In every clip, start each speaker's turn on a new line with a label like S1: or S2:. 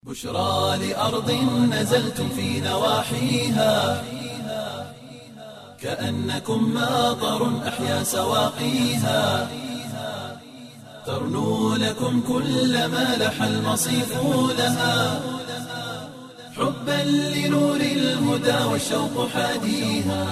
S1: بشرى لأرض نزلتم في نواحيها كأنكم ماطر أحيا سواقيها ترنو لكم كل ما لح المصيف لها حبا لنور الهدى والشوق حاديها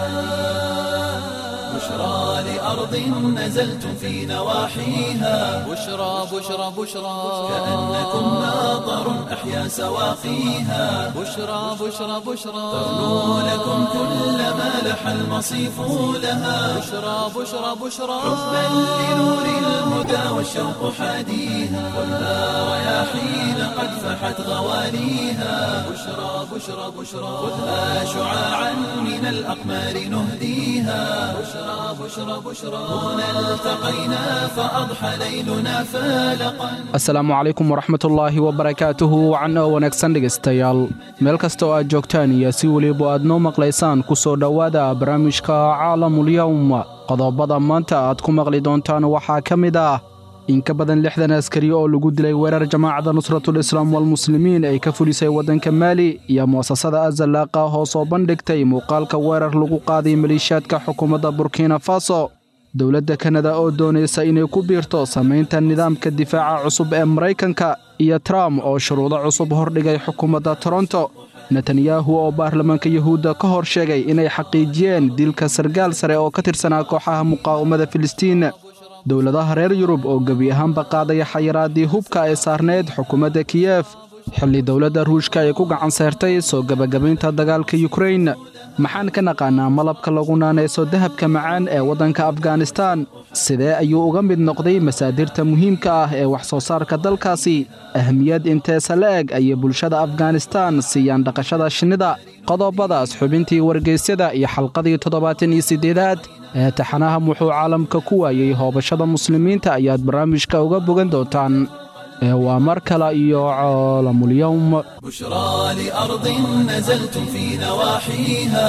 S1: بشرى لأرض نزلتم في نواحيها
S2: بشرى بشرى بشرى
S1: كأنكم ماطر أحيا سواقيها
S2: بشرى بشرى بشرى
S1: ترنو لكم كل ما لح المصيف لها
S2: بشرى بشرى بشرى
S1: حبا لنور الهدى والشوق حاديها خذها رياحين قد فحت غواليها بشرى بشرى بشرى خذها شعاعا من الأقمار نهديها بشرى بشرى بشرى هنا التقينا فأضحى ليلنا فالقا
S3: asalaamu calaykum waraxmatullaahi wabarakaatuhu wacan oo wanaagsan dhegaystayaal meel kasta oo aad joogtaan iyo si weliba aad noo maqlaysaan ku soo dhowaada barnaamijka caalamulyowm qodobada maanta aad ku maqli doontaan waxaa ka mid ah in ka badan lixdan askari oo lagu dilay weerar jamaacadda nusratul islaam walmuslimiin ay ka fulisay waddanka maali iyo mu'asasada azalaaqa oo soo bandhigtay muuqaalka weerar lagu qaaday maliishaadka xukuumadda burkina faso dowladda kanada oo doonaysa inay ku biirto samaynta nidaamka difaaca cusub ee maraykanka iyo trump oo shuruudo cusub hordhigay xukuumadda toronto netanyahu oo baarlamaanka yuhuudda ka hor sheegay inay xaqiijiyeen dilka sargaal sare oo ka tirsanaa kooxaha muqaawamada filistiin dowladaha reer yurub oo gebi ahaanba qaadaya xayiraaddii hubka ay saarneyd xukuumadda kiyef xilli dowladda ruushka ay ku gacan seertay soo gebagabaynta dagaalka yukrain maxaan ka naqaanaa malabka lagu naanayso dahabka macaan ee waddanka afganistan sidee ayuu uga mid noqday masaadirta muhiimka ah ee wax soo saarka dalkaasi ahmiyad inteesa la eg ayay bulshada afganistan siiyaan dhaqashada shinnida qodobadaas xubintii wargeysyada iyo xalqadii toddobaatan iyo siddeedaad ee taxanaha muxuu caalamka ku waayey hoobashada muslimiinta ayaad barnaamijka uga bogan doontaan ee waa mar kale iyo caalamulyowm
S1: بشرى لأرض نزلتم في نواحيها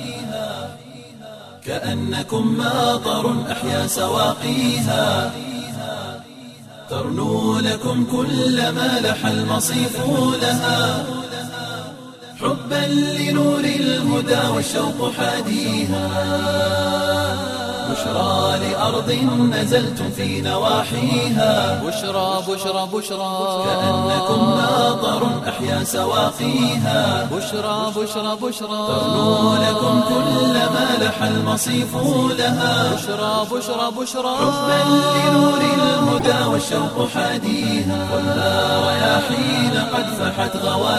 S1: كأنكم ماطر أحيا سواقيها ترنو لكم كل ما لح المصيف لها حبا لنور الهدى والشوق حاديها بشرى لأرض نزلتم في نواحيها
S2: بشرى بشرى بشرى
S1: كأنكم ماطر أحيا سواقيها
S2: بشرى بشرى بشرى
S1: ترنو لكم كل ما لح المصيف لها
S2: بشرى بشرى بشرى
S1: حبا لنور الهدى والشوق حاديها خذها رياحين قد فحت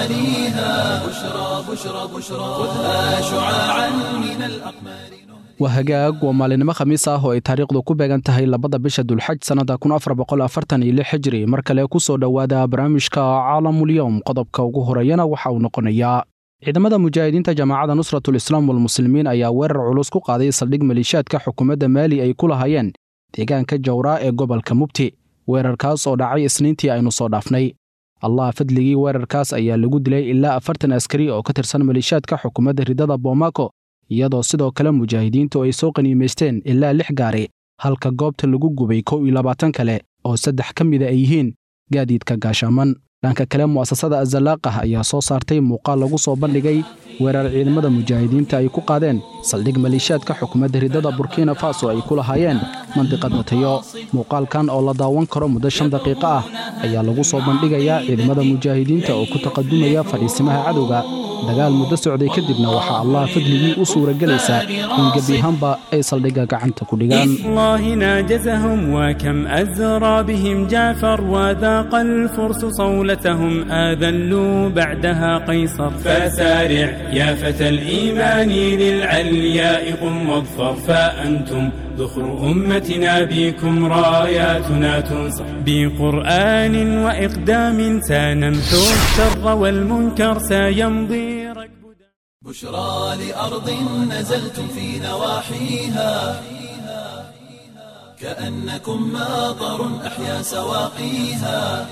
S1: غواليها بشرى بشرى بشرى خذها شعاعا من الأقمار
S3: waa hagaag waa maalinimo khamiis ah oo ay taariikhdu ku beegan tahay labada bisha dulxaj sannada kun afar boqol afartan iyo lix xijri mar kale ku soo dhowaada barnaamijka caalamulyowm qodobka ugu horeeyana waxa uu noqonayaa ciidamada mujaahidiinta jamaacadda nusratul islaam walmuslimiin ayaa weerar culus ku qaaday saldhig maliishaadka xukuumadda maali ay ku lahaayeen deegaanka jawraa ee gobolka mubti weerarkaas oo dhacay isniintii aynu soo dhaafnay allah fadligii weerarkaas ayaa lagu dilay ilaa afartan askari oo ka tirsan maliishaadka xukuumadda ridada boomako iyadoo sidoo kale mujaahidiintu ay soo qaniimaysteen ilaa lix gaari halka goobta lagu gubay kow iyo labaatan kale oo saddex ka mida ay yihiin gaadiidka gaashaaman dhanka kale mu'asasada azalaaqah ayaa soo saartay muuqaal lagu soo bandhigay weerar ciidamada mujaahidiinta ay ku qaadeen saldhig maliishaadka xukuumadda ridada burkina faso ay ku lahaayeen mandiqad matayo muuqaalkan oo la daawan karo muddo shan daqiiqo ah ayaa lagu soo bandhigayaa ciidamada mujaahidiinta oo ku taqadumaya fadhiisimaha cadowga dagaal muddo socday kadibna waxaa allah fadligii u suuragelaysaa in gebi ahaanba ay saldhigga gacanta ku dhigaan
S4: الله ناجزهم وكم أزرى بهم جعفر وذاق الفرس صولتهم آذلوا بعدها قيصر فسارع يا فتى الإيمان للعلياء قم واظفر فأنتم ذخر أمتنا بكم راياتنا تنصر بقرآن وإقدام سنمحو الشر والمنكر سيمضي ركب
S1: بشرى لأرض نزلتم في نواحيها كأنكم ماطر أحيا سواقيها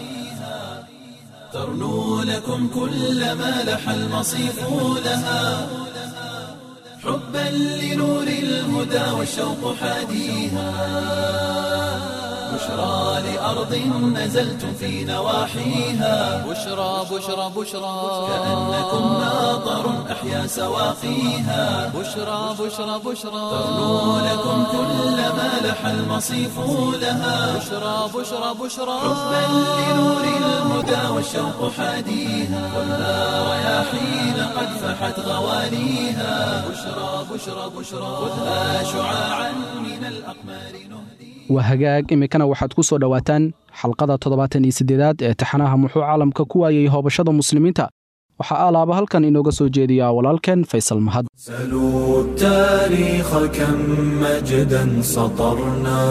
S1: ترنو لكم كل ما لح المصيف لها حبا لنور الهدى والشوق حاديها بشرى لأرض نزلتم في نواحيها
S2: بشرى بشرى بشرى
S1: كأنكم ماطر أحيا سواقيها
S2: بشرى بشرى بشرى
S1: ترنو لكم كل ما لح المصيف لها
S2: بشرى بشرى بشرى
S1: حبا لنور الهدى والشوق حاديها خذها رياحين قد فحت غواليها بشرى بشرى بشرى خذها شعاعا من الأقمار نهدي
S3: waa hagaag iminkana waxaad ku soo dhowaataan xalqada toddobaatan iyo siddeedaad ee taxanaha muxuu caalamka ku waayey hoobashada muslimiinta waxaa alaaba halkan inooga soo jeediyaa walaalkeen faysal mahad
S1: سلوا التاريخ كم مجدا سطرنا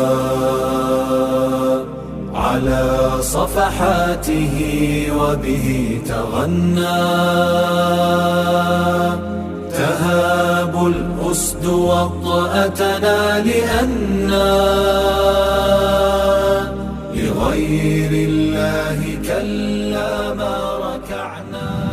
S1: على صفحاته وبه تغنى تهاب الأسد وطأتنا لأنا لغير الله كلا ما ركعنا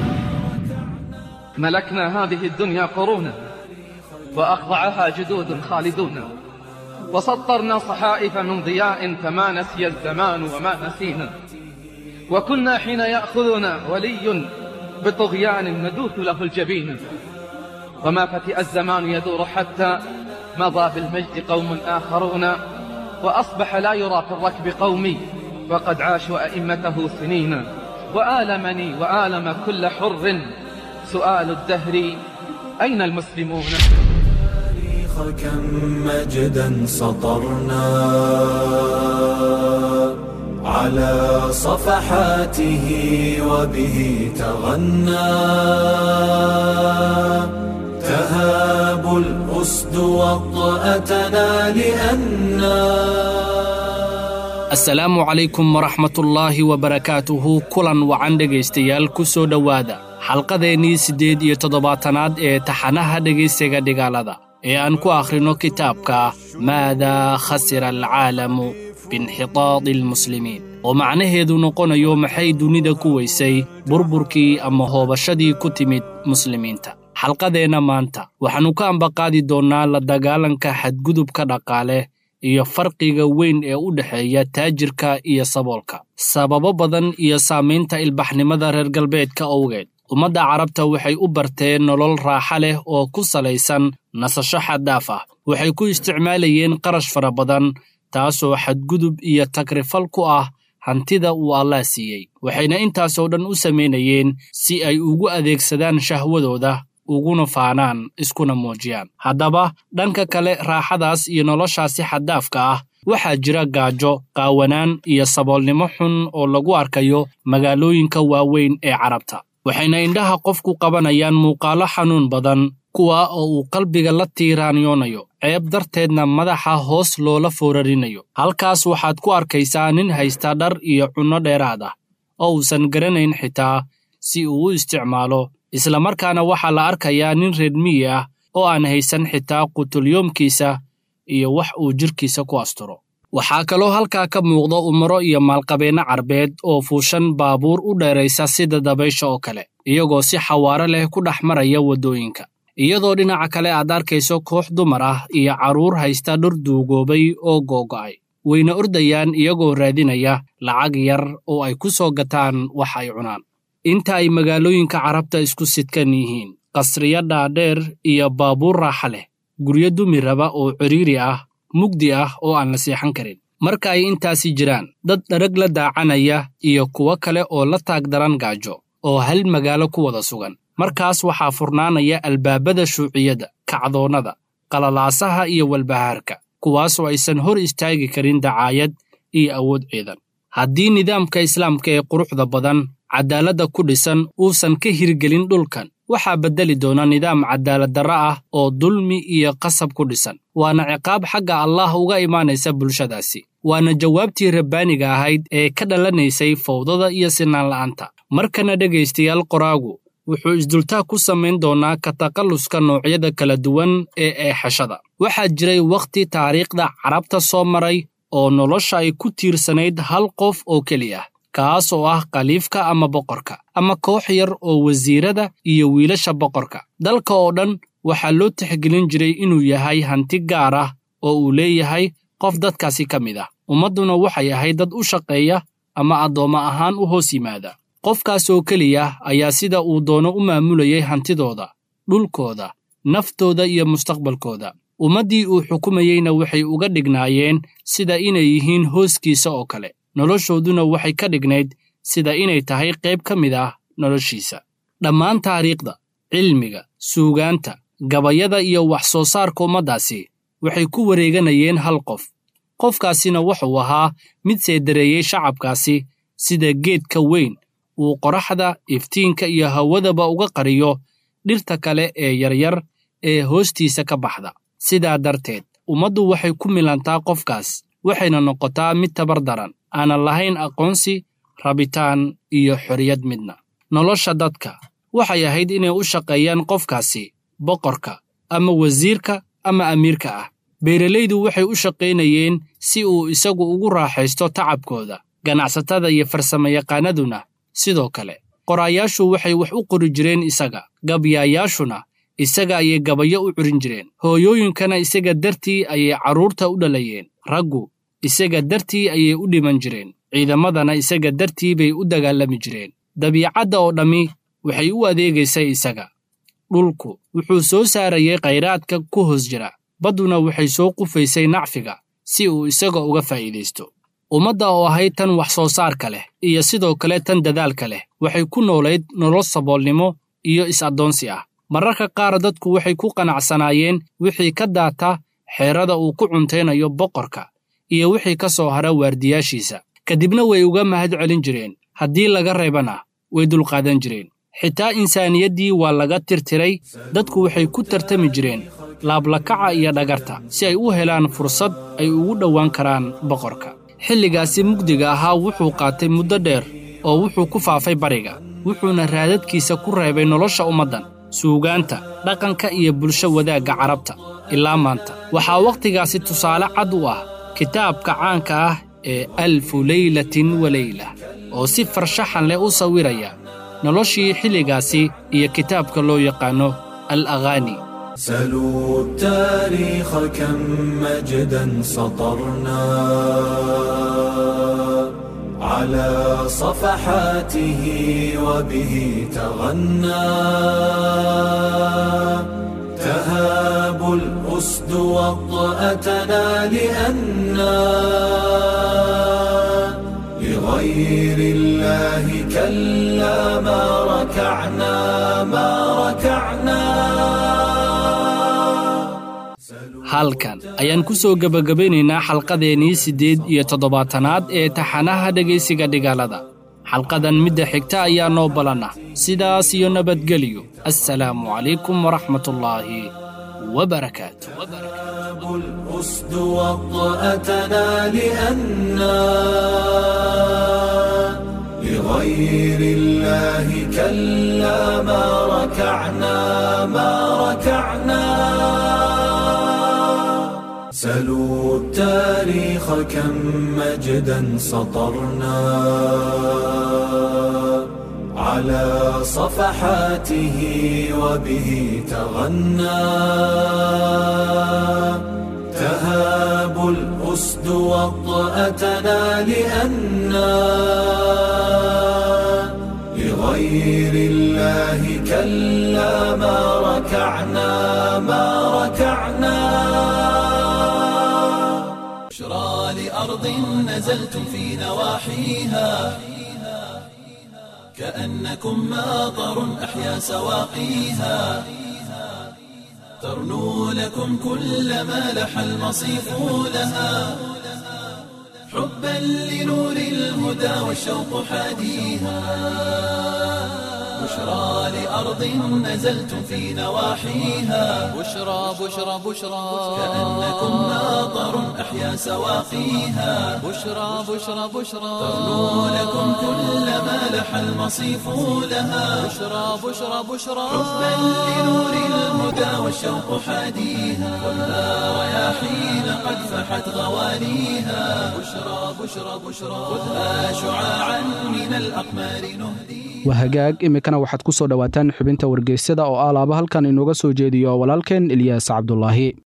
S5: ملكنا هذه الدنيا قرونا وأخضعها جدود خالدون وسطرنا صحائف من ضياء فما نسي الزمان وما نسينا وكنا حين يأخذنا ولي بطغيان ندوث له الجبين وما فتئ الزمان يدور حتى مضى بالمجد قوم آخرون وأصبح لا يرى في الركب قومي وقد عاشوا أئمته سنين وآلمني وآلم كل حر سؤال الدهر أين المسلمون
S1: التاريخ كم مجدا سطرنا على صفحاته وبه تغنى تهاب الأسد وطأتنا لأنا
S6: asalaamu calaykum waraxmatullaahi wabarakaatuhu kulan wacan dhegaystayaal ku soo dhowaada xalqadeennii siddeed iyo toddobaatanaad ee taxanaha dhegaysiga dhigaalada ee aan ku akhrino kitaabka maadaa khasira alcaalamu biinxitaadi almuslimiin oo macnaheedu noqonayo maxay dunida ku weysay burburkii ama hoobashadii ku timid muslimiinta xalqadeenna maanta waxaannu ka ambaqaadi doonnaa la dagaalanka xadgudubka dhaqaale iyo farqiga weyn ee u dhexeeya taajirka iyo saboolka sababo badan iyo saamaynta ilbaxnimada reer galbeedka owgeed ummadda carabta waxay u barteen nolol raaxa leh oo ku salaysan nasasho xaddaaf ah waxay ku isticmaalayeen qarash fara badan taasoo xadgudub iyo tagrifal ku ah hantida uu allah siiyey waxayna intaasoo dhan u samaynayeen si ay ugu adeegsadaan shahwadooda uguna faanaan iskuna muujiyaan haddaba dhanka kale raaxadaas iyo noloshaasi xaddaafka ah waxaa jira gaajo qaawanaan iyo saboolnimo xun oo lagu arkayo magaalooyinka waaweyn ee carabta waxayna indhaha qofku qabanayaan muuqaallo xanuun badan kuwa oo uu qalbiga la tiiraanyoonayo ceeb darteedna madaxa hoos loola foorarinayo halkaas waxaad ku arkaysaa nin haysta dhar iyo cunno dheeraad ah oo uusan garanayn xitaa si uu u isticmaalo islamarkaana waxaa la arkayaa nin reer miyi ah oo aan haysan xitaa qutulyoomkiisa iyo wax uu jidhkiisa ku asturo waxaa kaloo halkaa ka muuqda umaro iyo maalqabeenno carbeed oo fuushan baabuur u dheeraysa sida dabaysha oo kale iyagoo si xawaaro leh ku dhex maraya waddooyinka iyadoo dhinaca kale aad arkayso koox dumar ah iyo carruur haysta dhur duugoobay oo googo'ay wayna ordayaan iyagoo raadinaya lacag yar oo ay ku soo gataan wax ay cunaan inta ay magaalooyinka carabta isku sidkan yihiin qasriyo dhaadheer iyo baabuur raaxa leh guryo dumi raba oo ciriiri ah mugdi ah oo aan la seexan karin marka ay intaasi jiraan dad dharag la daacanaya iyo kuwo kale oo la taagdaran gaajo oo hal magaalo ku wada sugan markaas waxaa furnaanaya albaabada shuuciyadda kacdoonnada qalalaasaha iyo walbahaarka kuwaasoo aysan hor istaagi karin dacaayad iyo awood ciidan haddii nidaamka islaamka ee quruxda badan caddaaladda ku dhisan uusan ka hirgelin dhulkan waxaa beddeli doona nidaam cadaaladdarro ah oo dulmi iyo qasab ku dhisan waana ciqaab xagga allah uga imaanaysa bulshadaasi waana jawaabtii rabbaaniga ahayd ee ka dhalanaysay fawdada iyo sinaanla'aanta markana dhegaystayaal qoraagu wuxuu isdultaa ku samayn doonaa ka takhalluska noocyada kala duwan ee eexashada waxaa jiray wakhti taariikhda carabta soo maray oo nolosha ay ku tiirsanayd hal qof oo keliya kaas oo ah khaliifka ama boqorka ama koox yar oo wasiirada iyo wiilasha boqorka dalka oo dhan waxaa loo tixgelin jiray inuu yahay hanti gaar ah oo uu leeyahay qof dadkaasi ka mid ah ummadduna waxay ahayd dad u shaqeeya ama addoommo ahaan u hoos yimaada qofkaas oo keliya ayaa sida uu doono u maamulayay hantidooda dhulkooda naftooda iyo mustaqbalkooda ummaddii uu xukumayeyna waxay uga dhignaayeen sida inay yihiin hooskiisa oo kale noloshooduna waxay ka dhignayd sida inay tahay qayb ka mid ah noloshiisa dhammaan taariikhda cilmiga suugaanta gabayada iyo wax soo saarka ummaddaasi waxay ku wareeganayeen hal qof qofkaasina wuxuu ahaa mid seedareeyey shacabkaasi sida geedka weyn uu qoraxda iftiinka iyo hawadaba uga qariyo dhirta kale ee yaryar ee hoostiisa ka baxda sidaa darteed ummaddu waxay ku milantaa qofkaas waxayna noqotaa mid tabar daran aanan lahayn aqoonsi rabitaan iyo xorriyad midna nolosha dadka waxay ahayd inay u shaqeeyaan qofkaasi boqorka ama wasiirka ama amiirka ah beeralaydu waxay u shaqaynayeen si uu isagu ugu raaxaysto tacabkooda ganacsatada iyo farsamayaqaanaduna sidoo kale qoraayaashu waxay wax u qori jireen isaga gabyaayaashuna isaga ayay gabayo u curin jireen hooyooyinkana isaga dartii ayay carruurta u dhalayeen raggu isaga dartii ayay u dhiman jireen ciidamadana isaga dartii bay u dagaalami jireen dabiicadda oo dhammi waxay u adeegaysay isaga dhulku wuxuu soo saarayay khayraadka ku hoos jira badduna waxay soo qufaysay nacfiga si uu isaga uga faa'iidaysto ummadda oo ahayd tan wax soo saarka leh iyo sidoo kale tan dadaalka leh waxay ku noolayd nolol saboolnimo iyo is-addoonsi ah mararka qaar dadku waxay ku qanacsanaayeen wixii ka daata xeerada uu ku cuntaynayo boqorka iyo wixii ka soo hara waardiyaashiisa kadibna way uga mahad celin jireen haddii laga reebana way dulqaadan jireen xitaa insaaniyaddii waa laga tirtiray dadku waxay ku tartami jireen laablakaca iyo dhagarta si ay u helaan fursad ay ugu dhowaan karaan boqorka xilligaasi mugdiga ahaa wuxuu qaatay muddo dheer oo wuxuu ku faafay bariga wuxuuna raadadkiisa ku reebay nolosha ummaddan suugaanta dhaqanka iyo bulsho wadaagga carabta ilaa maanta waxaa wakhtigaasi tusaale cad u ah kitaabka caanka ah ee alfu leylatin wa leyla oo si farshaxan leh u sawiraya noloshii xilligaasi iyo kitaabka loo yaqaanno al aghaani
S1: سلوا التاريخ كم مجدا سطرنا على صفحاته وبه تغنى تهاب الأسد وطأتنا لأنا لغير الله كلا ما ركعنا ما ركعنا
S6: halkan ayaan ku soo gebagabaynaynaa xalqadeennii siddeed iyo toddobaatanaad ee taxanaha dhegaysiga dhigaalada xalqadan midda xigta ayaa noo ballanah sidaas iyo nabadgelyo assalaamu calaykum waraxmatullaahi wabarakaatu
S1: الأسد وطأتنا لأنا لغير الله كلا ما ركعنا ما ركعنا سلوا التاريخ كم مجدا سطرنا على صفحاته وبه تغنى تهاب الأسد وطأتنا لأنا لغير الله كلا ما ركعنا ما ركعنا
S2: بشرى لأرض نزلتم في نواحيها كأنكم ماطر أحيا سواقيها ترنو لكم كل ما لح المصيف لها حبا لنور الهدى والشوق حاديها بشرى لأرض نزلتم في نواحيها
S7: بشرى بشرى بشرى
S2: كأنكم ماطر أحيا سواقيها
S7: بشرى بشرى بشرى
S2: ترنو لكم كل ما لح المصيف لها
S7: بشرى بشرى بشرى
S2: حبا لنور الهدى والشوق حاديها خذها رياحين قد فحت غواليها بشرى بشرى بشرى خذها شعاعا من الأقمار نهديها
S3: waa hagaag iminkana waxaad ku soo dhowaataan xubinta wargeysyada oo alaaba halkan inooga soo jeediyo walaalkeen ilyaas cabdulaahi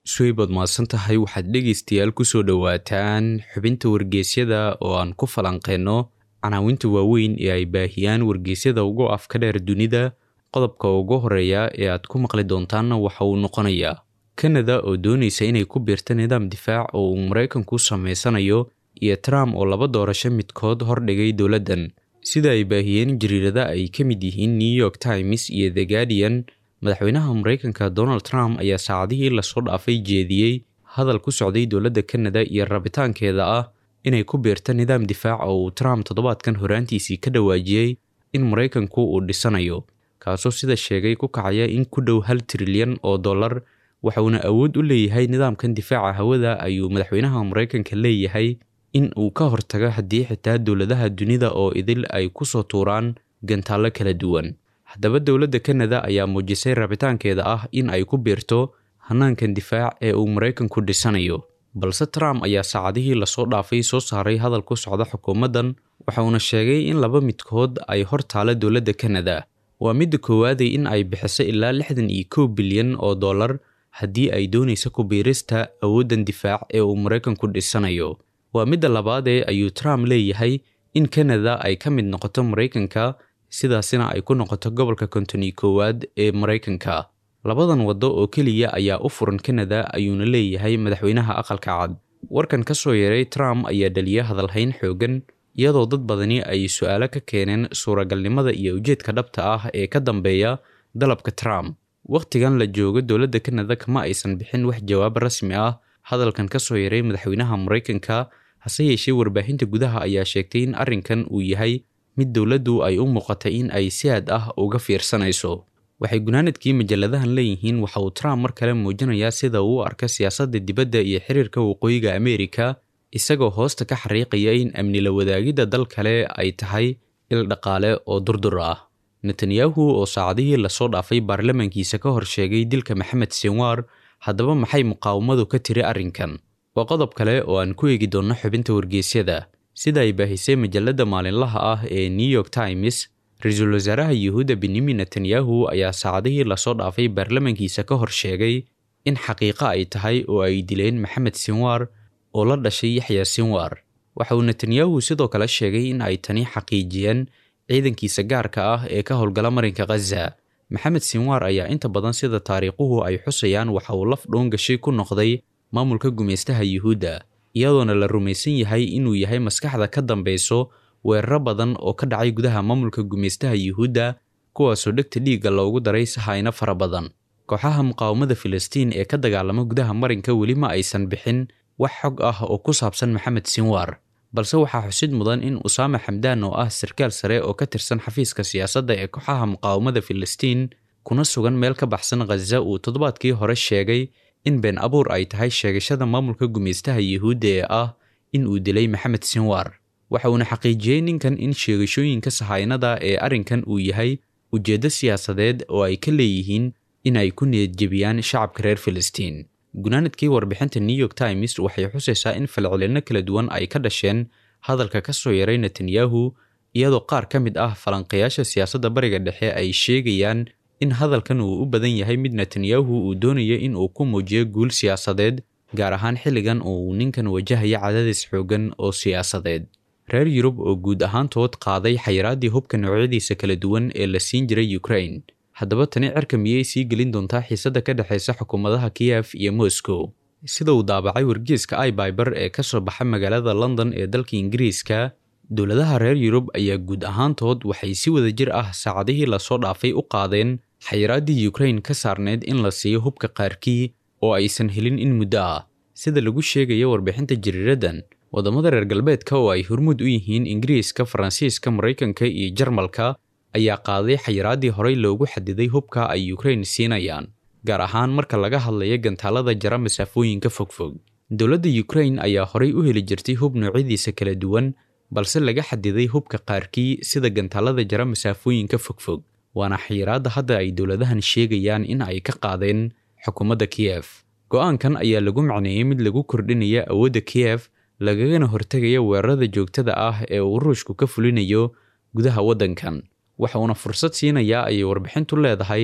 S2: suweybaad mahadsan tahay waxaad dhegaystayaal kusoo dhowaataan xubinta wargeysyada oo aan ku falanqeyno canaawinta waaweyn ee ay baahiyaan wargeysyada ugu afka dheer dunida qodobka ugu horeeya ee aad ku maqli doontaanna waxa uu noqonayaa kanada oo doonaysa inay ku biirta nidaam difaac oo uu maraykanku samaysanayo iyo trump oo laba doorasho midkood hordhigay dowladdan sida ay baahiyeen jariirada ay ka mid yihiin new york times iyo the guardian madaxweynaha maraykanka donald trump ayaa saacadihii lasoo dhaafay jeediyey hadal ku socday dowladda kanada iyo rabitaankeeda ah inay ku biirta nidaam difaac oo uu trump toddobaadkan horaantiisii ka dhawaajiyey in maraykanku uu dhisanayo kaasoo sida sheegay ku kacaya in ku dhow hal trilyan oo dollar waxauna awood u leeyahay nidaamkan difaaca hawada ayuu madaxweynaha maraykanka leeyahay in uu ka hortago haddii xitaa dowladaha dunida oo idil ay ku soo tuuraan gantaallo kala duwan haddaba dowladda kanada ayaa muujisay rabitaankeeda ah in ay ku biirto hanaankan difaac ee uu maraykanku dhisanayo balse trump ayaa saacadihii lasoo dhaafay soo saaray hadal ku socda xukuumaddan waxauna sheegay in laba midkood ay hor taala dowladda kanada waa midda koowaaday in ay bixiso ilaa lixdan iyo kow bilyan oo dollar haddii ay doonayso ku biirista awooddan difaac ee uu maraykanku dhisanayo waa midda labaadee ayuu trump leeyahay in kanada ay ka mid noqoto maraykanka sidaasina ay ku noqoto gobolka kontoni koowaad ee maraykanka labadan waddo oo keliya ayaa u furan kanada ayuuna leeyahay madaxweynaha aqalka cad warkan ka soo yeeray trump ayaa dhaliya hadalhayn xoogan iyadoo dad badani ay su-aalo ka keeneen suuragalnimada iyo ujeedka dhabta ah ee ka dambeeya dalabka trump wakhtigan la joogo dowladda kanada kama aysan bixin wax jawaab rasmi ah hadalkan ka soo yeeray madaxweynaha maraykanka hase yeeshee warbaahinta gudaha ayaa sheegtay in arrinkan uu yahay mid dowladdu ay u muuqatay in ay si aad ah uga fiirsanayso waxay gunaanadkii majalladahan leeyihiin waxa uu trump mar kale muujinayaa sida uu u arka siyaasadda dibadda iyo xiriirka waqooyiga ameerika isagoo hoosta ka xariiqaya in amni la wadaagidda dal kale ay tahay il dhaqaale oo durdur ah netanyahu oo saacadihii lasoo dhaafay baarlamaankiisa ka hor sheegay dilka maxamed sinwar haddaba maxay muqaawamadu ka tiri arrinkan waa qodob kale oo aan ku eegi doonno xubinta wargeysyada sida ay baahisay majalladda maalinlaha ah ee new york times ra-iisul wasaaraha yuhuudda benyamin netanyahu ayaa saacadihii lasoo dhaafay baarlamaankiisa ka hor sheegay in xaqiiqo ay tahay oo ay dileen maxamed sinwar oo la dhashay yaxya sinwar waxa uu netanyahu sidoo kale sheegay in ay tani xaqiijiyeen ciidankiisa gaarka ah ee ka howlgala marinka khaza maxamed sinwar ayaa inta badan sida taariikhuhu ay xusayaan waxa uu laf dhoon gashay ku noqday maamulka gumaystaha yuhuudda iyadoona la rumaysan yahay inuu yahay maskaxda ka dambeyso weeraro badan oo ka dhacay gudaha maamulka gumaystaha yuhuudda kuwaasoo dhegta dhiigga loogu daray sahayno fara badan kooxaha muqaawamada filistiin ee ka dagaalama gudaha marinka weli ma aysan bixin wax xog ah oo ku saabsan maxamed sinwar balse waxaa xusid mudan in usaame xamdaan oo ah sarkaal sare oo ka tirsan xafiiska siyaasadda ee kooxaha muqaawamada filistiin kuna sugan meel ka baxsan khaza uu toddobaadkii hore sheegay in been abuur ay tahay sheegashada maamulka gumaystaha yuhuudda ee ah in uu dilay maxamed sinwar waxa uuna xaqiijiyey ninkan in sheegashooyinka sahaynada ee arrinkan uu yahay ujeeddo siyaasadeed oo ay ka leeyihiin in ay ku niyadjebiyaan shacabka reer filistiin gunaanadkii warbixinta new york times waxay xusaysaa in falcelinno kala duwan ay ka dhasheen hadalka ka soo yaray netanyahu iyadoo qaar ka mid ah falanqayaasha siyaasadda bariga dhexe ay sheegayaan in hadalkan uu u badan yahay mid netanyahu uu doonayo in uu ku muujiyo guul siyaasadeed gaar ahaan xilligan oo uu ninkan wajahaya cadaadis xoogan oo siyaasadeed reer yurub oo guud ahaantood qaaday xayiraaddii hubka noocyadiisa kala duwan ee la siin jiray ukraine haddaba tani cirka miyay sii gelin doontaa xiisadda ka dhexaysa xukuumadaha kiyef iyo moscow sida uu daabacay wargeeska ibyber ee ka soo baxa magaalada london ee dalka ingiriiska dowladaha reer yurub ayaa guud ahaantood waxay si wada jir ah saacadihii lasoo dhaafay u qaadeen xayiraaddii ukraine ka saarneyd in la siiyo hubka qaarkii oo aysan helin in muddo ah sida lagu sheegayo warbixinta jariiradan waddamada reer galbeedka oo ay hormuud u yihiin ingiriiska faransiiska maraykanka iyo jarmalka ayaa qaaday xayiraaddii horey loogu xadiday hubka ay ukraine siinayaan gaar ahaan marka laga hadlayo gantaalada jara masaafooyinka fogfog dowladda ukraine ayaa horey u heli jirtay hub noocyadiisa kala duwan balse laga xadiday hubka qaarkii sida gantaalada jara masaafooyinka fogfog waana xayiraadda hadda ay dowladahan sheegayaan in ay ka qaadeen xukuumadda kiyef go-aankan ayaa lagu macneeyey mid lagu kordhinaya awoodda kiyef lagagana hortegaya weerarada joogtada ah ee uu ruushku ka fulinayo gudaha waddankan waxa uuna fursad siinayaa ayay warbixintu leedahay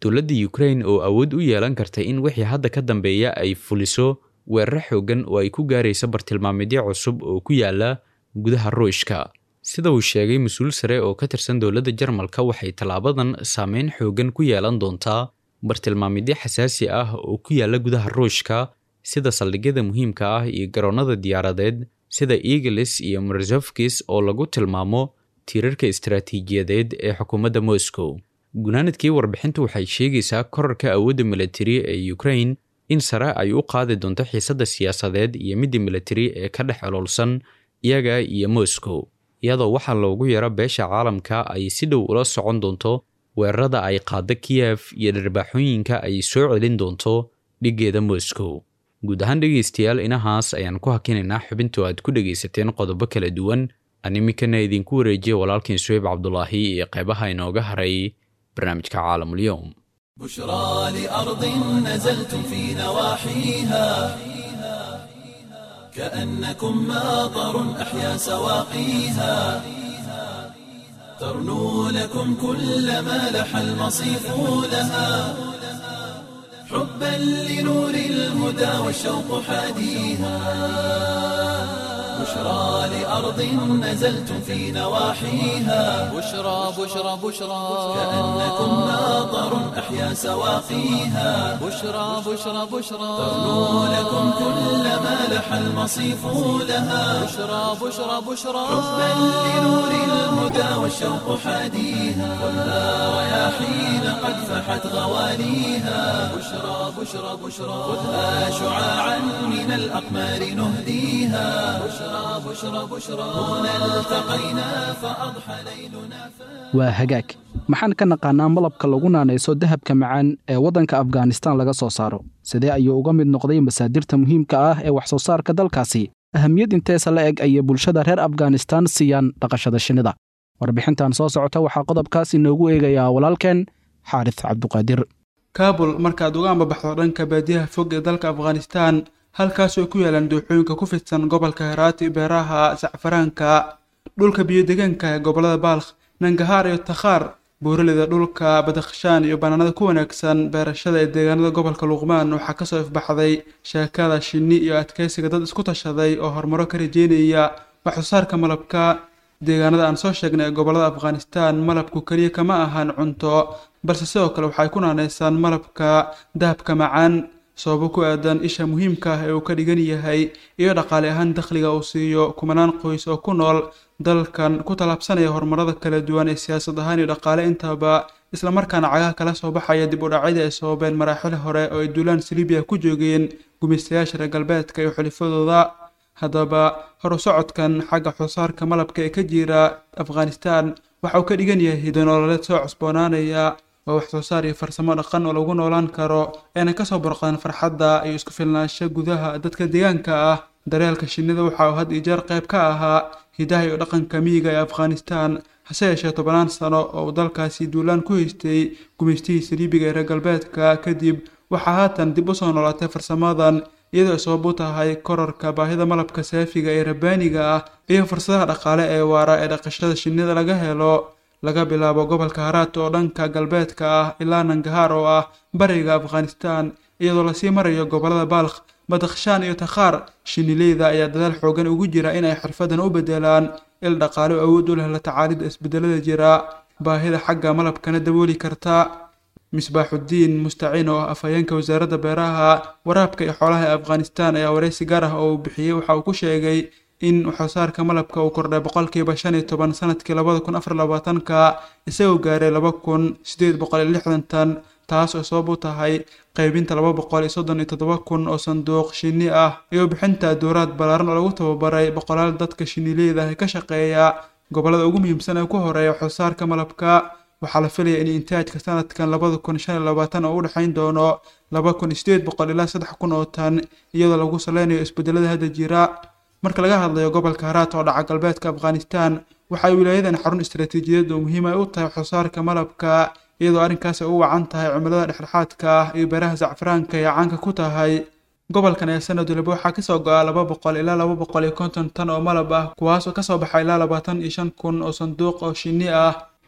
S2: dowladda ukrain oo awood u yeelan karta in wixii hadda ka dambeeya ay fuliso weeraro xoogan oo ay ku gaaraysa bartilmaameedyo cusub oo ku yaala gudaha ruushka sida uu sheegay mas-uul sare oo ka tirsan dowladda jarmalka waxay tallaabadan saameyn xoogan ku yeelan doontaa bartilmaameedyo xasaasi ah oo ku yaala gudaha ruushka sida saldhigyada muhiimka ah iyo garoonnada diyaaradeed sida eagles iyo marzofkis oo lagu tilmaamo tiirarka istaraatiijiyadeed ee xukuumadda moscow gunaanadkii warbixintu waxay sheegaysaa korarka awoodda militari ee ukrain in sare ay u qaadi doonto xiisadda siyaasadeed iyo midda militari ee ka dhex oloolsan iyaga iyo moscow iyadoo waxaa loogu yaro beesha caalamka ay si dhow ula socon doonto weerarada ay qaadda kiyef iyo dharbaaxooyinka ay soo celin doonto dhiggeeda moscow guud ahaan dhegaystayaal inahaas ayaan ku hakinaynaa xubintu aad ku dhegaysateen qodobo kala duwan aan iminkana idinku wareejiya walaalkiin suweyb cabdulaahi iyo qeybaha inooga haray barnaamijka caalamulyoum
S1: بشرى لأرض نزلتم في نواحيها كأنكم ماطر أحيا سواقيها ترنو لكم كل ما لح المصيف لها حبا لنور الهدى والشوق حاديها بشرى لأرض نزلتم في نواحيها
S7: بشرى بشرى بشرى
S1: كأنكم ماطر أحيا سواقيها
S7: بشرى بشرى بشرى
S1: ترنو لكم كل ما لح المصيف لها
S7: بشرى بشرى بشرى
S1: حبا لنور الهدى والشوق حاديها والنار رياحين قد فحت غواليها بشرى بشرى بشرى خذها شعاعا من الأقمار نهديها بشرى بشرى بشرى هنا التقينا فأضحى ليلنا
S3: waa hagaag maxaan ka naqaanaa malabka lagu naanayso dahabka macaan ee waddanka afghanistan laga soo saaro sidee ayuu uga mid noqday masaadirta muhiimka ah ee wax soo saarka dalkaasi ahamiyad inteesa la eg ayay bulshada reer afghanistan siiyaan dhaqashada shinnida warbixintan soo socota waxaa qodobkaas inoogu eegayaa walaalkeen xaaris cabduqaadir
S8: kaabul markaad uga ambabaxdo dhanka baadiyaha fog ee dalka afghanistan halkaas oo ku yaalaan dooxooyinka ku fidsan gobolka heraati beeraha sacfaraanka dhulka biyo-degaanka ee gobollada baalkh nangahaar iyo takhaar buuraleyda dhulka badakhshaan iyo bannaanada ku wanaagsan beerashada ee deegaanada gobolka luqmaan waxaa kasoo ifbaxday sheekada shinni iyo adkeysiga dad isku tashaday oo horumaro ka rajeynaya wax soo saarka malabka deegaanada aan soo sheegnay ee gobollada afghanistan malabku keliya kama ahan cunto balse sidoo kale waxay ku naanaysaan malabka dahabka macaan sababo ku aadan isha muhiimka ah ee uu ka dhigan yahay iyo dhaqaale ahaan dakhliga uu siiyo kumanaan qoys oo ku nool dalkan ku tallaabsanaya horumarada kala duwan ee siyaasad ahaan iyo dhaqaale intaba islamarkaana cagaha kala soo baxaya dib u dhacyadii ay sababeen maraaxil hore oo ay duulaan silibiya ku joogeen gumaystayaasha reer galbeedka iyo xulifadooda haddaba horu socodkan xagga xusaarka malabka ee ka jira afghanistan waxa uu ka dhigan yahay hidanololeed soo cusboonaanaya waa wax soo saar iyo farsamo dhaqan oo lagu noolaan karo eena kasoo borqdaan farxadda iyo isku filnaansho gudaha dadka deegaanka ah daryeelka shinnida waxa uu had iyo jeer qayb ka ahaa hidaha iyo dhaqanka miyiga ee afghanistan hase yeeshee tobanaan sano oo uu dalkaasi duulaan ku haystay gumaystihii saliibiga ee reer galbeedka kadib waxaa haatan dib usoo noolaatay farsamadan iyadoo ay sabab u tahay korarka baahida malabka saafiga ee rabbaaniga ah iyo fursadaha dhaqaale ee waara ee dhaqashada shinnida laga helo laga bilaabo gobolka haraat oo dhanka galbeedka ah ilaa nangahaar oo ah bariga afghanistan iyadoo lasii marayo gobollada baalkh badakhshaan iyo takhaar shinileyda ayaa dadaal xoogan ugu jira inay xirfadan u bedelaan il dhaqaale oo awood u leh la tacaalida isbedelada jira baahida xagga malabkana dabooli karta misbaaxuddiin mustaciin oo ah afhayeenka wasaaradda beeraha waraabka iyo xoolaha ee afghanistan ayaa wareysi gaar ah oo uu bixiyey waxa uu ku sheegay in waxsoosaarka malabka uu kordhay boqolkiiba shan iyo toban sanadkii labada kun afar labaatanka isagoo gaaray laba kun sideed boqol iyo lixdan tan taas oo sabab u tahay qaybinta laba boqol iyo soddon iyo toddoba kun oo sanduuq shinni ah iyo bixinta dowraad ballaaran oo lagu tababaray boqolaal dadka shinileyda ah ee ka shaqeeya gobollada ugu muhiimsan ee ku horeeya waxsoosaarka malabka waxaa la filaya in intaajka sanadkan labada kun shan iyo labaatan oo u dhexayn doono laba kun iyo sideed boqol ilaa saddex kun oo tan iyadoo lagu saleynayo isbedelada hadda jira marka laga hadlayo gobolka haraat oo dhaca galbeedka afghanistan waxay wilaayadan xarun istaraatiijiyadeed oo muhiim ay u tahay waxsoosaarka malabka iyadoo arrinkaas ay u wacan tahay cimilada dhexdhexaadka ah iyo beeraha sacfaraanka ee caanka ku tahay gobolkan ayaa sanad waliba waxaa kasoo go-a laba boqol ilaa laba boqol iyo konton tan oo malab ah kuwaas oo kasoo baxa ilaa labaatan iyo shan kun oo sanduuq oo shinni ah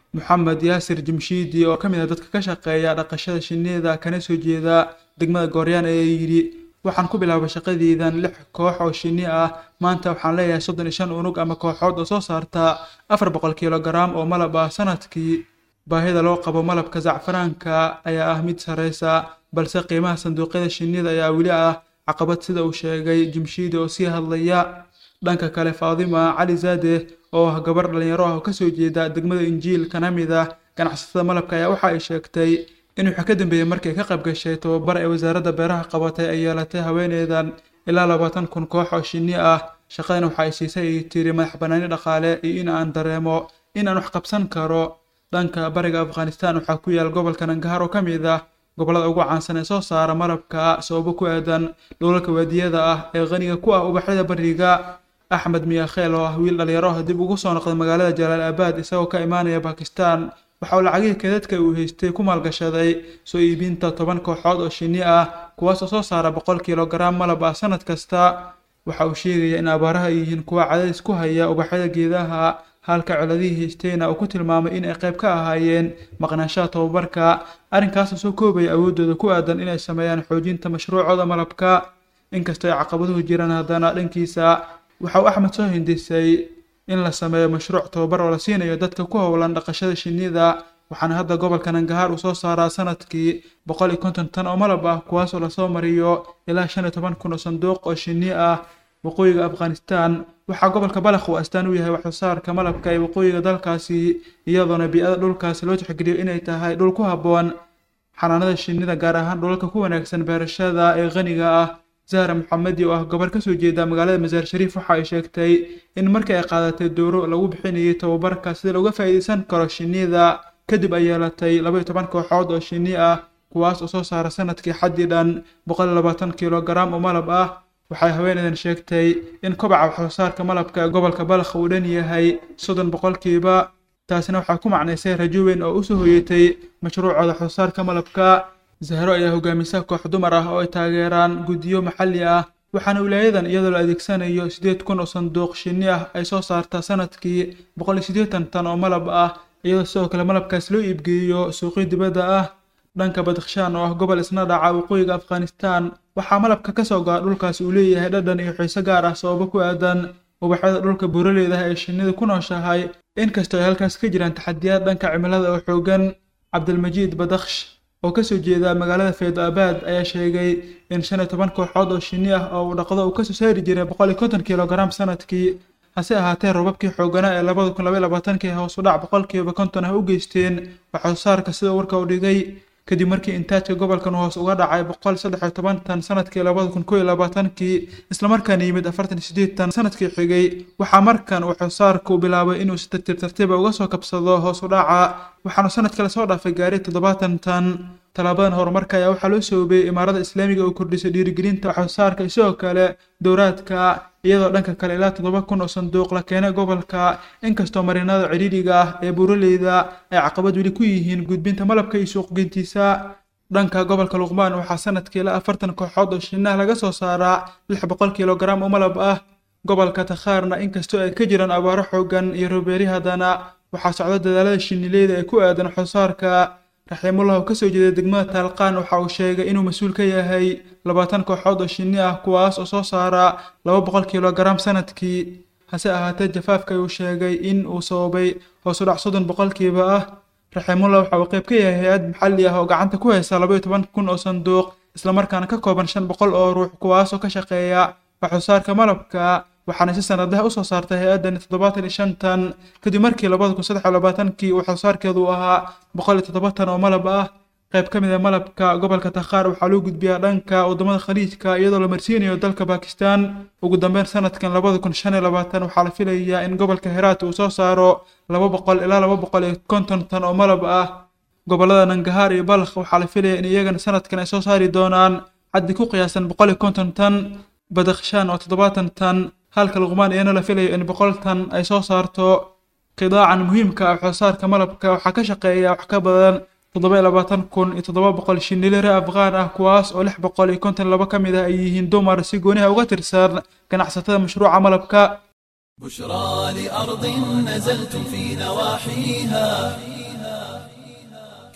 S8: moxamed yaasir jimshiidi oo ka mid ah dadka ka shaqeeya dhaqashada shinnida kana soo jeeda degmada gooryaan ayaa yidhi waxaan ku bilaabay shaqadeydan lix koox oo shinni ah maanta waxaan leeyahay soddon iyo shan unug ama kooxood oo soo saarta afar boqol kilogaram oo malab ah sanadkii baahida loo qabo malabka zacfaraanka ayaa ah mid sareysa balse qiimaha sanduuqyada shinnida ayaa weli ah caqabad sida uu sheegay jimshiidi oo sii hadlaya dhanka kale faadima cali zaade oo ah gabar dhalinyaro ah oo kasoo jeeda degmada injiil kana mid ah ganacsatada malabka ayaa waxa ay sheegtay in wixii ka dambeeyey markay ka qayb gashay tababar ee wasaaradda beeraha qabatay ay yeelatay haweeneydan ilaa labaatan kun koox oo shinni ah shaqadana waxa ay siisay ay tiri madax banaani dhaqaale iyo in aan dareemo in aan wax qabsan karo dhanka bariga afghanistan waxaa ku yaal gobolka nangahaar oo ka mid ah gobollada ugu caansan ee soo saara malabka sababo ku aadan dhulalka waadiyada ah ee qaniga ku ah ubaxyada bariga axmed miyakheel oo ah wiil dhalinyaro ah dib ugu soo noqday magaalada jalaal abaad isagoo ka imaanaya bakistan waxa uu lacagihii keedadka uu haystay ku maalgashaday soo iibinta toban kooxood oo shinni ah kuwaas oo soo saara boqol kilogaram malab ah sanad kasta waxa uu sheegaya in abaaraha ay yihiin kuwa cadays ku haya ubaxyada geedaha halka coladihii haystayna uu ku tilmaamay in ay qayb ka ahaayeen maqnaanshaha tababarka arrinkaasoo soo koobaya awooddooda ku aadan inay sameeyaan xoojinta mashruucooda malabka inkastoo ay caqabaduhu jiraan haddana dhankiisa waxa uu axmed soo hindisay in la sameeyo mashruuc tababar oo la siinayo dadka ku howlan dhaqashada shinnida waxaana hadda gobolka nangahaar uu soo saaraa sanadkii boqol iyo konton tan oo malab ah kuwaasoo lasoo mariyo ilaa shan iyo toban kun oo sanduuq oo shinni ah waqooyiga afghanistan waxaa gobolka balakh uu astaan u yahay waxsoosaarka malabka ee waqooyiga dalkaasi iyadoona bii-ada dhulkaasi loo tixgeliyo inay tahay dhul ku habboon xanaanada shinnida gaar ahaan dhulalka ku wanaagsan beerashada ee qaniga ah zahra maxamedi oo ah gabar kasoo jeeda magaalada masaar shariif waxa ay sheegtay in markii ay qaadatay dooro lagu bixinayay tababarka sida looga faa'iideysan karo shinnida kadib ay yeelatay laba iyo toban kooxood oo shinni ah kuwaas oo soo saara sanadkii xaddii dhan boqol iyo labaatan kilogaram oo malab ah waxay haweeneydan sheegtay in kobaca waxsoosaarka malabka ee gobolka balakh uu dhan yahay soddon boqolkiiba taasina waxaa ku macnaysay rajo weyn oo usoo hoyatay mashruucooda waxsoosaarka malabka zahro ayaa hogaamisa koox dumar ah oo ay taageeraan guddiyo maxalli ah waxaana wilaayadan iyadoo la adeegsanayo siddeed kun oo sanduuq shinni ah ay soo saartaa sanadkii boqol iyo siddeetan tan oo malab ah iyadoo sidoo kale malabkaas loo iibgeeyo suuqyo dibadda ah dhanka badakhshaan oo ah gobol isna dhaca waqooyiga afghanistan waxaa malabka ka soo go'a dhulkaasi uu leeyahay dhadhan iyo xiise gaar ah sababo ku aadan ubaxyada dhulka buuraleydaha ee shinnidu ku nooshahay inkastoo ay halkaas ka jiraan taxadiyaad dhanka cimilada oo xoogan cabdilmajiid badakhsh oo kasoo jeeda magaalada faydo abaad ayaa sheegay in shan iyo toban kooxood oo shinni ah oo uu dhaqdo uu kasoo saari jiray boqol iyo konton kilogaram sanadkii hase ahaatee roobabkii xooganaa ee labada kun labaiyo labaatankii hoos u dhac boqolkiiba konton ah u geysteen waxsoosaarka sida warka u dhigay kadib markii intaajka gobolkan hoos uga dhacay boqol saddex iyo toban tan sanadkii labada kun kow iyo labaatankii islamarkaana yimid afartan iyo sideed tan sanadkii xigay waxaa markan waxsoosaarka uu bilaabay inuu si tartiib tartiiba uga soo kabsado hoos u dhaca waxaanu sanad kale soo dhaafay gaaray toddobaatan tan talaabadan horumarka ayaa waxaa loo soobay imaarada islaamiga oo kordhisay dhiirigelinta waxsoosaarka iyo sidoo kale dowraadka iyadoo dhanka kale ilaa toddoba kun oo sanduuq la keenay gobolka inkastoo marinada cidhiidhiga ah ee buuraleyda ay caqabad weli ku yihiin gudbinta malabka iyo suuqgeyntiisa dhanka gobolka luqmaan waxaa sanadkii ilaa afartan kooxood oo shinnaha laga soo saaraa lix boqol kilogaram oo malab ah gobolka takhaarna inkastoo ay ka jiraan abaaro xoogan iyo robeeri haddana waxaa socda dadaalada shinnileyda ee ku aadan waxsoosaarka raxiimullah oo kasoo jeeda degmada taalqaan waxa uu sheegay inuu mas-uul ka yahay labaatan kooxood oo shinni ah kuwaas oo soo saara laba boqol kilogaram sanadkii hase ahaatee jafaafka uu sheegay in uu sababay hoos u dhac soddon boqolkiiba ah raxiimullah waxa uu qayb ka yahay hay-ad maxalli ah oo gacanta ku haysa laba iyo toban kun oo sanduuq islamarkaana ka kooban shan boqol oo ruux kuwaas oo ka shaqeeya waxsoosaarka malabka waxaana si sanadaha usoo saartay hay-addani toddobaatan iyo shan tan kadib markii labada kun saddex iyo labaatankii uu waxsoosaarkeedu ahaa boqol iyo toddoba tan oo malab ah qayb ka mid a malabka gobolka takhaar waxaa loo gudbiyaa dhanka waddamada khaliijka iyadoo la marsiinayo dalka bakistan ugu dambeyn sanadkan labada kun shan iyo labaatan waxaa la filayaa in gobolka heraat uu soo saaro laba boqol ilaa laba boqol iyo konton tan oo malab ah gobolada nangahaar iyo balkh waxaa la filaya in iyagana sanadkan ay soo saari doonaan xaddi ku qiyaasan boqol iyo konton tan badakhshaan oo toddobaatan tan halka luqmaan iyana la filayo in boqol tan ay soo saarto qidaacan muhiimka ah waxsoosaarka malabka waxaa ka shaqeeya wax ka badan toddoba iyo labaatan kun iyo toddoba boqol shinilire afghaan ah kuwaas oo lix boqol iyo konton laba ka mid ah ay yihiin dumar si gooniha uga tirsan ganacsatada mashruuca malabka
S1: بشرى لأرض نزلتم في نواحيها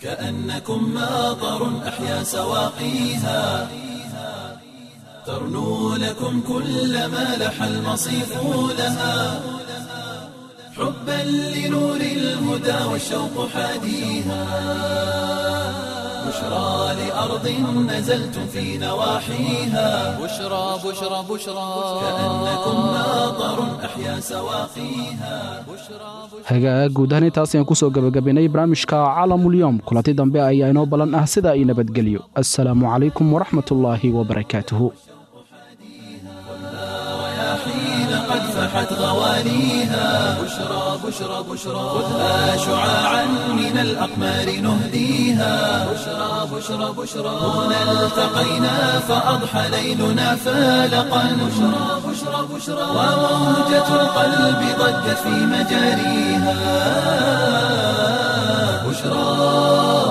S1: كأنكم ماطر أحيا سواقيها ترنو لكم كل ما لح المصيف لها حبا لنور الهدى والشوق حاديها بشرى لأرض نزلتم في نواحيها
S7: بشرى بشرى بشرى
S1: كأنكم ماطر أحيا سواقيها
S3: hagaag guud ahaan intaas ayaan kusoo gebagabaynay barnaamijka caalamulyoom kulanti dambe ayaa inoo ballan ah sida ay nabadgelyo assalaamu calaykum waraxmatullaahi wabarakaatuhu
S1: حين قد فحت غواليها بشرى بشرى بشرى خذها شعاعا من الأقمار نهديها بشرى بشرى بشرى هنا التقينا فأضحى ليلنا فالقا بشرى بشرى بشرى وموجة القلب ضجت في مجاريها بشرى